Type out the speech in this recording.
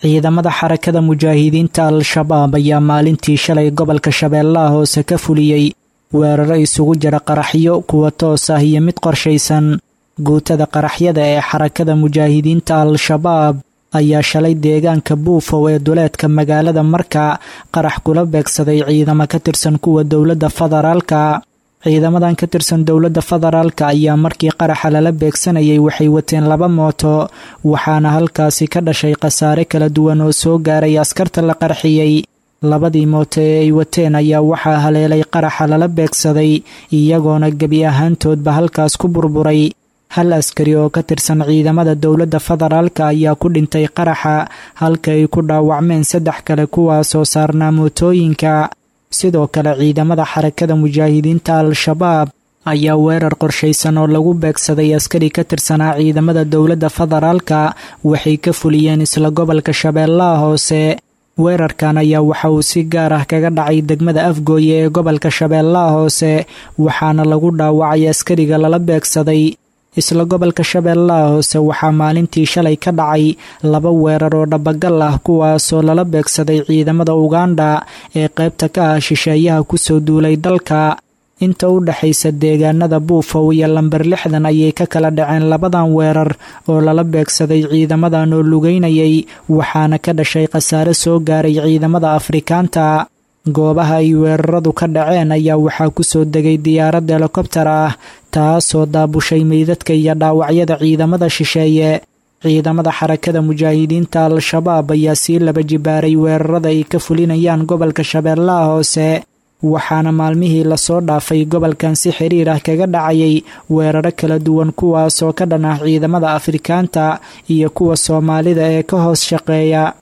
ciidamada xarakada mujaahidiinta al-shabaab ayaa maalintii shalay gobolka shabeellaha hoose ka fuliyey weeraro isugu jira qaraxyo kuwa toos ah iyo mid qorshaysan guutada qaraxyada ee xarakada mujaahidiinta al-shabaab ayaa shalay deegaanka buufow ee duleedka magaalada marka qarax kula beegsaday ciidamo ka tirsan kuwa dowladda federaalka ciidamadan ka tirsan dowladda federaalka ayaa markii qaraxa lala beegsanayay waxay wateen laba mooto waxaana halkaasi ka dhashay khasaare kala duwan oo soo gaaray askarta la qarxiyey labadii mooto ee ay wateen ayaa waxaa haleelay qaraxa lala beegsaday iyagoona gebi ahaantoodba halkaas ku burburay hal askari oo ka tirsan ciidamada dowladda federaalka ayaa ku dhintay qaraxa halka ay ku dhaawacmeen saddex kale kuwaasoo saarnaa mootooyinka sidoo kale ciidamada xarakada mujaahidiinta al-shabaab ayaa weerar qorshaysan oo lagu beegsaday askari ka tirsanaa ciidamada dowladda federaalka waxay ka fuliyeen isla gobolka shabeellaha hoose weerarkan ayaa waxa uu si gaar ah kaga dhacay degmada afgooye ee gobolka shabeellaha hoose waxaana lagu dhaawacay askariga lala beegsaday isla gobolka shabeellaha hoose waxaa maalintii shalay ka dhacay laba weerar oo dhabagal ah kuwaasoo lala beegsaday ciidamada uganda ee qaybta ka ah shisheeyaha kusoo duulay dalka inta u dhexaysa deegaanada buufow iyo lamber lixdan ayay ka kala dhaceen labadan weerar oo lala beegsaday ciidamadan oo lugeynayay waxaana ka dhashay khasaare soo gaaray ciidamada afrikaanta goobaha ay weeraradu ka dhaceen ayaa waxaa kusoo degay diyaarad helikobtar ah taasoo daabushay meydadka iyo dhaawacyada ciidamada shisheeye ciidamada xarakada mujaahidiinta al-shabaab ayaa sii laba jibaaray weerarada ay ka fulinayaan gobolka shabeellaha hoose waxaana maalmihii lasoo dhaafay gobolkan si xiriir ah kaga dhacayay weeraro kala duwan kuwaasoo ka dhan ah ciidamada afrikaanta iyo kuwa soomaalida ee ka hoos shaqeeya